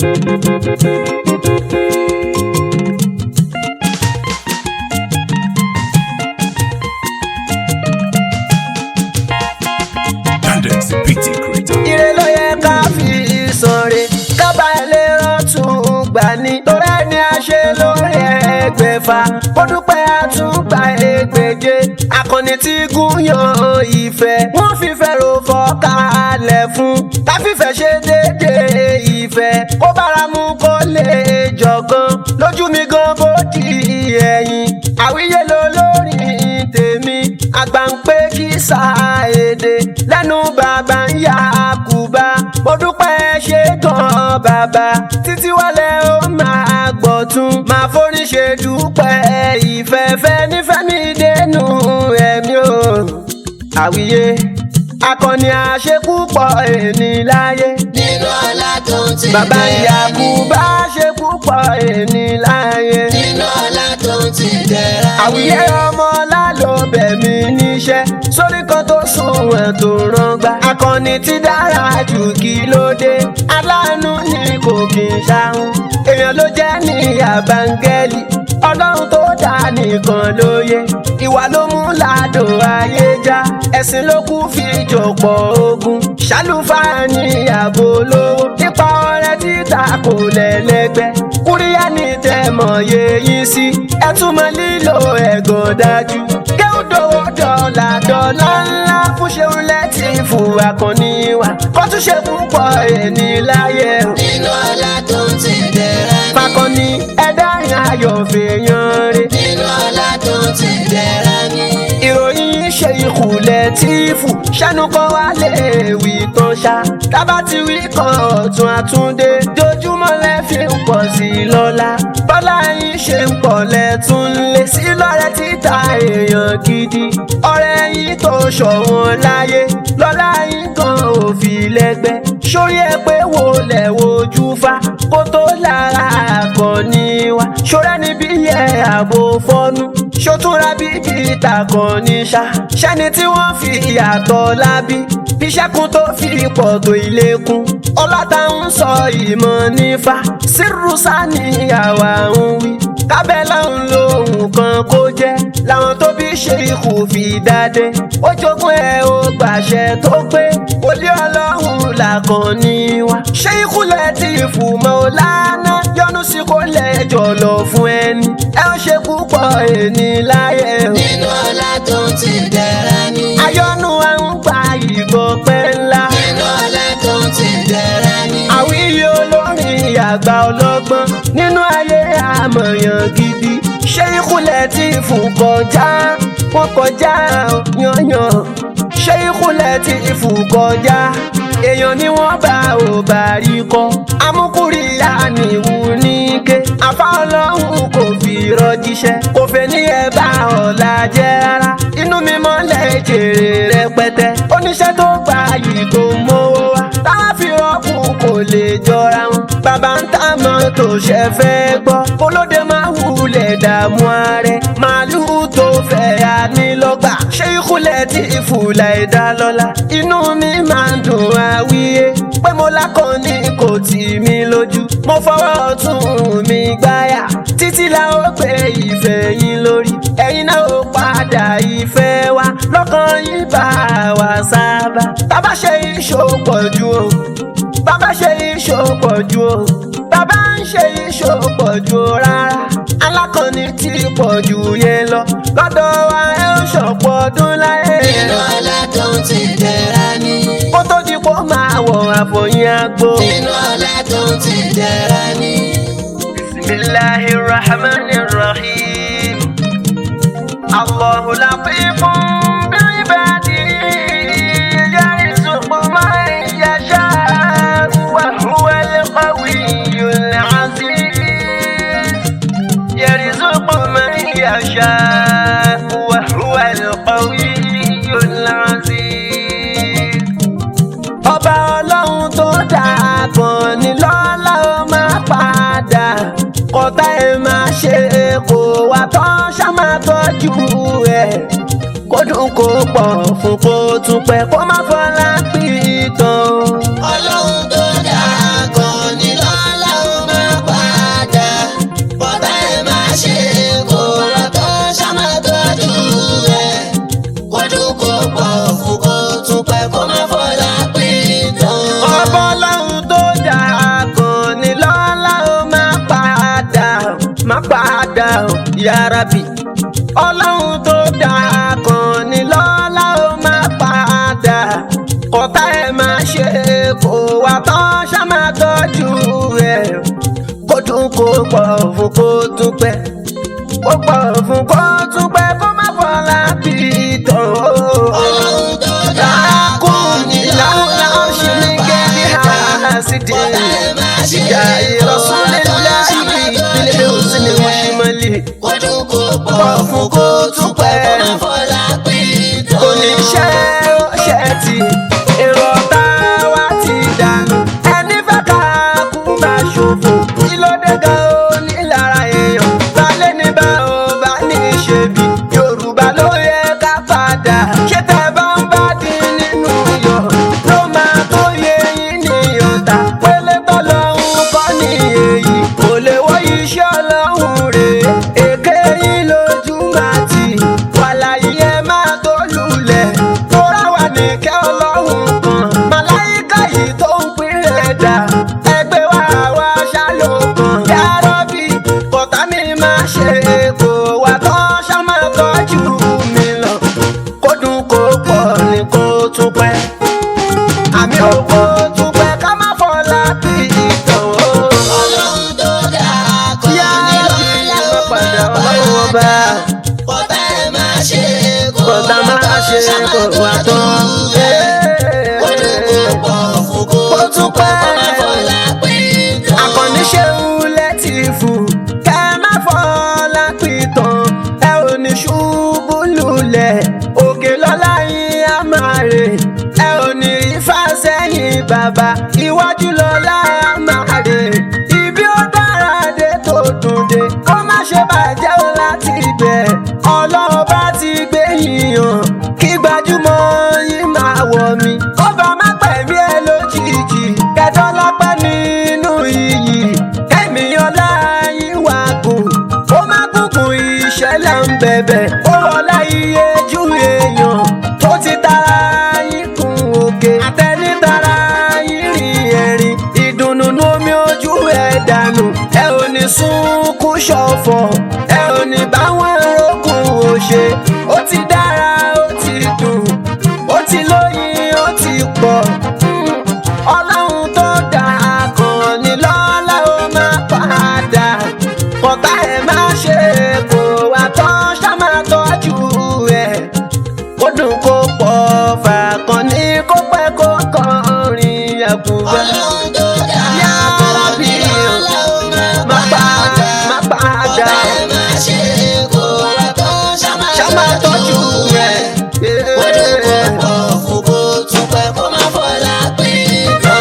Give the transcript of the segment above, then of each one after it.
Tendency PT creator. ire ló yẹ ká fi sọ̀rẹ́ kábà lè rọ̀tún gbà ní. torí ẹni a ṣe lórí ẹgbẹ̀fà ó dúpẹ́ àtúgbà ẹgbẹ̀je akọni tí gúnyàn ìfẹ́ wọ́n fífẹ́ ro fọ́kàlẹ̀ fún káfífẹ́ ṣe déédéé ìfẹ́ kó bára mu kó lè jọ̀gan lójú mi gan bó di ẹ̀yìn àwíyé ló lórí tèmi àgbà ń pé kí sáàédé lẹ́nu bàbá ń yá kúbá mo dúpẹ́ ṣe gan bàbá títí wálé ó máa gbọ̀tún máa forí ṣe dúpẹ́ ìfẹ́fẹ́ nífẹ̀ẹ́ mi dénú ẹ̀mí o àwíyé akọni àṣekúpọ̀ èní láyé nínú ọlá tó ń ti bàbá ìyá dẹ̀ra ní. kúbá ṣekúpọ̀ èní láyé nínú ọlá tó ń ti dẹ̀ra ní. àwíyé ọmọ lálọ bẹ̀mí níṣẹ́ sórí kan tó sunwọ̀n tó rọgbà. akọni tí dára jù kí ló dé aláàánú ni kò kì í ṣàhùn. èèyàn ló jẹ́ ní àbángẹ́lì ọlọ́run tó dá nìkan lóye. ìwà ló mú ládò ayé já ẹ̀sìn ló kú fi jọ̀pọ̀ ogun. ṣàlùfáà ní ààbò lówó nípa ọrẹ títà kò lẹ́lẹ́gbẹ́. kúríyá ní tẹ̀mọ̀ yéyín sí ẹ̀túnmọ̀ lílo ẹ̀gàn dájú. kéwùdówó dọ́là dọ́là ńlá fún ṣeun lẹ́tì fún akọni wa kó tún ṣe púpọ̀ ẹni láyé o. nínú ọlá tó ń ti dẹ̀ra ní. fakọni ẹ̀dá ayọ̀ fèèyàn rè. nínú ọlá tó ń ti dẹ̀ra ní. ìròyìn ṣe ìkùlẹ̀ tíìfù ṣẹ́nu kan wá lè wí tán ṣá tábà ti wí kan ọ̀tún àtúndé dojúmọ́ lẹ́fì ń pọ̀ sí i lọ́la bọ́lá yín ṣe ń pọ̀ lẹ́tún lé sí lọ́rẹ́ títa èèyàn gidi ọ̀rẹ́ yín tó ṣọ̀wọ́n láyé lọ́lá yín kan ò fi lẹ́gbẹ́ sórí ẹ pé wo lẹ̀ wojú fa kó tó lára àkànní wa ṣọ́rẹ́ níbí yẹ àbò fọ́nú ṣòtúnra bí bíta kan ní ṣá ṣẹ́ni tí wọ́n fi ìyàtọ̀ lábí bíṣẹ́kun tó fi pọ̀ tó ilékun ọlọ́ta ń sọ ìmọ̀ nífa sírùsá ni àwa ń wí kábẹ́lá ń lo ohun kan kó jẹ́ làwọn tó bí ṣe ikú fi dáadé ó jogún ẹ ó gbàṣẹ tó pé olé ọlọ́run làkàn ní wa ṣé ikú lẹ ti fù mọ́ ọ lánàá yọnu sí kó lẹ́jọ́ lọ fún ẹni ẹ ó ṣe púpọ̀ ẹni láyé o nínú ọlá tó ń ti dẹ̀ra ní. ayọ́nu à ń gba ìbọn pẹ́ ńlá nínú ọlá tó ń ti dẹ̀ra ní. àwíyé olórin àgbà ọlọ́gbọ́n nínú ayé àmọ̀yàn gidi ṣé ìkúlẹ̀ tí fún kọjá wọn kọjá yanyan ṣé ìkúlẹ̀ tí fún kọjá èèyàn ni wọ́n bá ò bá rí kọ́ amúkúrìyá nìwú níke afá ọlọ́run kò fi rọjíṣẹ́ kò fẹ́ ní ẹ bá ọ̀la jẹ́ rárá inú mi mọ́lẹ̀ jèrè rẹpẹtẹ oníṣẹ́ tó gbà yìí tó mówó wá táwọn fi rọ́ọ̀kù kò lè jọra wọn bàbá ń tà mọ́tò ṣe fẹ́ gbọ́ olóde máa wulẹ̀ dààmú ààrẹ màálùú tó fẹ́ ànílọ́gbà ṣé ìkúlẹ̀ tí ìfúlà ẹ̀dá lọ́la inú mi máa ń dùn àwíyé pé mo lákọ̀ọ́ni kò tì mí lójú mo fọwọ́ ọ̀tún mi gbáyà títí la ó gbé ìfẹ́ yín lórí ẹ̀yin náà ó padà ìfẹ́ wa lọ́kàn yín bá wa sábà bàbá ṣe ìṣòpọ̀ ju o bàbá ṣe ìṣòpọ̀ ju o bàbá ń ṣe ìṣòpọ̀ ju o rárá alákọ̀ọ́ni tí pọ̀ jù yẹn lọ lọ́dọ̀ wa ẹ ó ṣọ̀pọ̀ ọdún láyé nínú ọlá tó ń ti dẹ̀ra ní. kó tó di kó máa wọ̀ àfọyín àgbo. nínú ọlá tó ń ti dẹ̀ra ní. bisimilahi rahman rahim allahu latifun bilibadi yarzuqu man yasha wa huwa alqawiyyul aziz yarzuqu man yasha wa huwa alqawiyyul aziz ọba ọlọ́run tó dáa kan ní lọ́lá ó máa padà kọ́tà ẹ̀ máa ṣe kó wá tán ṣá máa tọ́jú ẹ̀ kó dùn kó pọ̀ fún kó tún pẹ́ kó má fọlá pìtàn. ọlọ́run tó dáa gan ni lọ́lá ó yárábì ọlọ́run tó dáa kan ní lọ́lá ó máa padà kọ́tà ẹ̀ máa ṣe kó wá tán ṣá máa tọ́jú ẹ̀ kó dùn kó pọ̀ fún kó tún pẹ́ kó pọ̀ fún kó tún pẹ́ kó má fọlá bí tán o. Ọlọ́run tó dá Lákùn ní láwùlá ṣe ní kẹ́bí àásìdì. Ìjà ìrọ̀súnlélá ìbí ìpínlẹ̀ òsì ni wọ́n ṣe mọ́lẹ̀. Kójú kò pọ̀ fún kó tún pẹ́ kó má fọlá pé tán. Kò ní ṣe ó ṣe tì, èrò ọ̀tá wa ti dànù. Ẹni fẹ́ ká kú máa ṣòfò. Kí ló dé gan o ní lára èèyàn? Balẹ̀ ní bá o bá ní ṣe bí. Yorùbá ló yẹ ká padà. Ṣé tẹ bá ń bá dín nínú iyọ̀? Ló máa tó yẹ yín ní ọ̀tá. Pélé tọ́lọ́hún kọ́ ní èyí. Kò lè wọ́ iṣẹ́ ọlọ́run rè é. Èké yín lójú máa tì. Wàlàyé ẹ máa tó lulẹ̀. Tóra wà ní kẹ́ ọlọ́run kan. Màláyíká yìí tó ń pín ẹ̀dá. Ẹgbẹ́ wa wá ṣálò kan. Yárọ́bì kọ̀tà mi máa ṣe kó wà tán ṣá máa tọ́jú mi lọ. Kó dùn kó pọ̀ ní kó tún pẹ́. Àmì òkú tún pẹ́ ká má fọlá bí ìtàn o. Ọlọ́run tó dá kọ́ ní Yárọ́bì lọ́lá ó padà máa ọlọ́run ọba. Kọ́tà ẹ̀ máa ṣe kó Kọ̀tà máa ṣe kó wà tán. Kójú kò pọ̀ fún kó tún pẹ́ kó má fọlá pé tán. Àkànní ṣeun lẹ́tì fún kẹ́ má fọlá pìtàn ẹ ò ní ṣubú lulẹ̀ òkè lọ́lá yín á máa rè ẹ ò ní ifá sẹ́yìn bàbá iwájú lọ́lá á máa rè ibi ó dára dé tó dùn dé kó má ṣe bàjẹ́ o láti ibẹ̀ ọlọ́ọ̀bá ti gbé yíyan kí gbajúmọ̀ yín máa wọ̀ mí kó bá má pẹ̀mí ẹ lójijì kẹtọ́ lọ́pẹ́ nínú iyì kẹ́mi ọlá yín wà gùn ó má gùnkùn ìṣẹ̀lẹ̀ ń bẹ̀bẹ̀ ó wọlá iye ju èèyàn tó ti tara yín kún òkè àtẹni tara yín rìn ẹ̀rìn ìdùnnú nú omi ojú ẹ̀ dànù ẹ ò ní sunkún ṣọ̀fọ̀ ẹ ò ní báwọn rókun òṣè ó ti dára ó ti dùn ó ti lóyin ó ti pọ̀ Mm. ọlọ́run tó dáa kan ní lọ́lá ó máa padà kọ̀tà ẹ̀ máa ṣe kó wá tán ṣá máa tọ́jú ẹ̀ kó dùn kó pọ̀ fàkàn ní kó pẹ́ kó kọrin àkùgbà. Ọlọ́run tó dá Yá kọ́ Rábì, ní lọ́lá ó má máa padà má padà Kọ́tà ẹ̀ máa ṣe kó wá tán ṣá ṣá máa máa tọ́jú ẹ̀. Kójú kò pọ̀ fún kó tún pẹ́ kó má fọlá pé tán.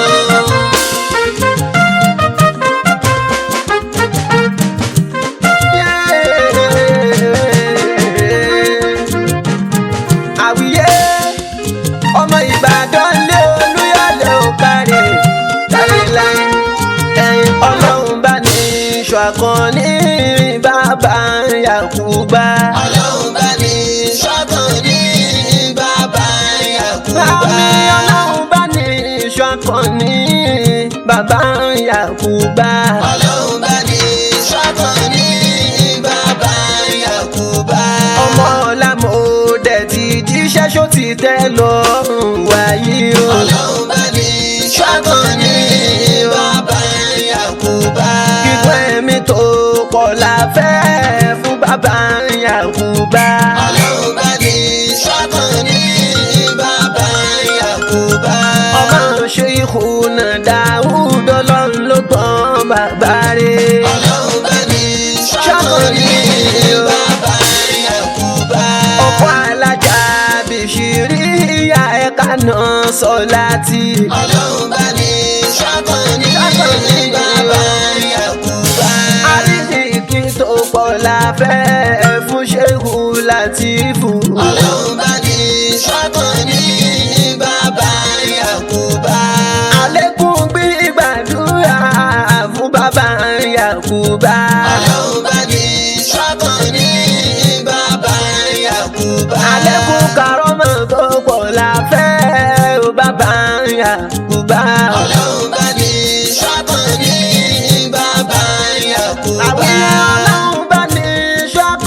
àwíyé ọmọ ìbàdàn lé olúyọlé ò kárí láéláé ẹyin ọlọ́run bá ní iṣu àkànní bàbá yakuba. Ọlọ́run bá ní ṣọ́kàn ní bàbá Yakuba. Àmì ọlọ́run bá ní iṣu àkànní bàbá yakuba. Ọlọ́run bá ní ṣọ́kàn ní bàbá Yakuba. ọmọ ọlámọdé ti jíṣẹ́ ṣó ti tẹ́ lọ́rùn wáyé o. Ọlọ́run bá ní ṣọ́kàn ní bàbá Yakuba. Kíkọ́ ẹ̀mí tó pọ̀ la fẹ́ fún bàbá Yakuba. Ọlọ́run bá ní ṣọ́kàn ní bàbá Yakuba. Ọmọ ṣe ìkùnà Dáúdọ̀ lọ́run ló tán bàbá rẹ̀. Ọlọ́run bá ní ṣọ́kàn ní bàbá Yakuba. Ọkọ̀ alájà bìṣírí ìyá ẹ̀ka náà sọ láti. Ọlọ́run bá ní ṣọ́kàn ní bàbá Yakuba. Àríṣìkí tó pọ̀ la fẹ́ fún Ṣéhù Látìfù. Ọlọ́run bá ní ṣọ́kàn ní bàbá Yakuba. Àlékún gbígbàdúrà fún bàbá Yakuba. Ọlọ́run bá ní ṣọ́kàn ní bàbá Yakuba. Àlékún karọ́mọ̀ tó pọ̀ la fẹ́ o bàbá Yakuba. Ọlọ́run bá ní ṣọ́kàn ní bàbá Yakuba. Àwíyé ọlọ́run bá ní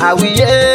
àwíyé